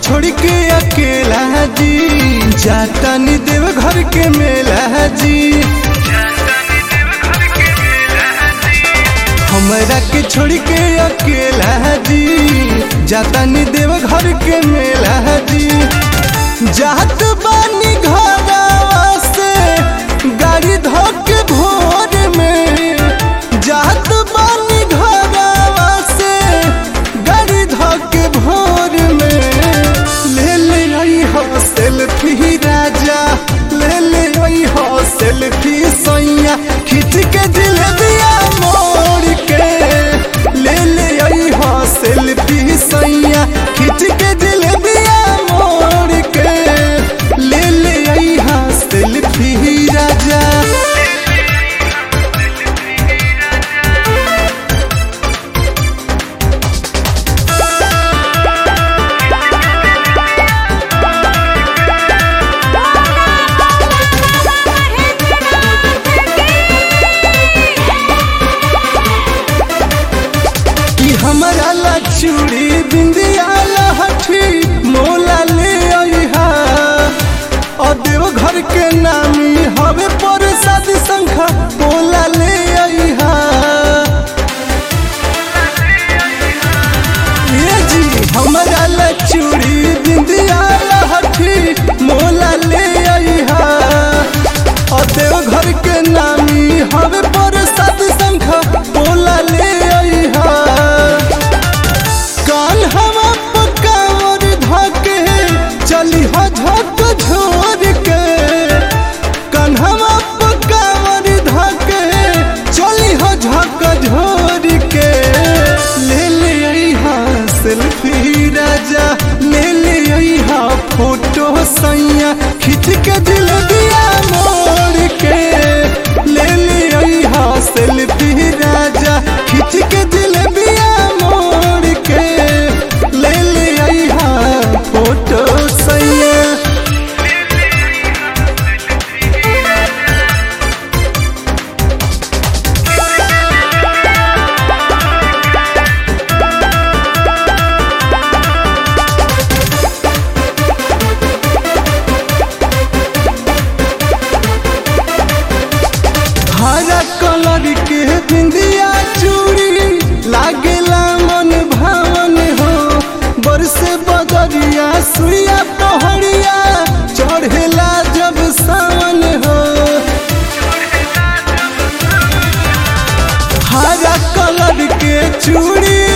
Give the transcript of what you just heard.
छोड़ के अकेला जी जाता नी देव घर के मेला जी हमरा के छोड़ के अकेला जी जाता नी देव घर के मेला जी जात बानी घरवा से गाड़ी धोके भोर में जात बानी घरवा से गाड़ी धोके भोर में ले ले आई हो सेल्फी राजा ले ले आई हो सेल्फी सैया खींच के दिल दिया मोड़ के ले ले आई हो सेल्फी सैया खींच के दिल दिया मोड़ के ले ले आई हो सेल्फी राजा कि हमारा ला चूड़ी बिंदिया लहठी मोला ले अइहा और देव घर के नामी हवे पर शादी संखा मोला ले अइहा ये जी हमारा ला चूड़ी बिंदिया लहठी मोला ले अइहा और देव घर के नामी हवे पर शादी संखा मोला ले अइहा कान हवा पकावर धके चली हो झक झोर के कान हवा पकावर धके चली हो झक झोर के ले ले अइहा सेल्फी राजा ले ले अइहा फोटो सैया खींच के दिल दिया मोड़ के ले ले अइहा सेल्फी राजा खींच के दिल दिया मोड़ के ले ले अइहा फोटो सैया हरा कलर के बिंदिया चूड़ी लागेला मन भावन हो बरसे बदरिया सुइया पहड़िया चढ़ेला जब सावन हो हरा कलर के चूड़ी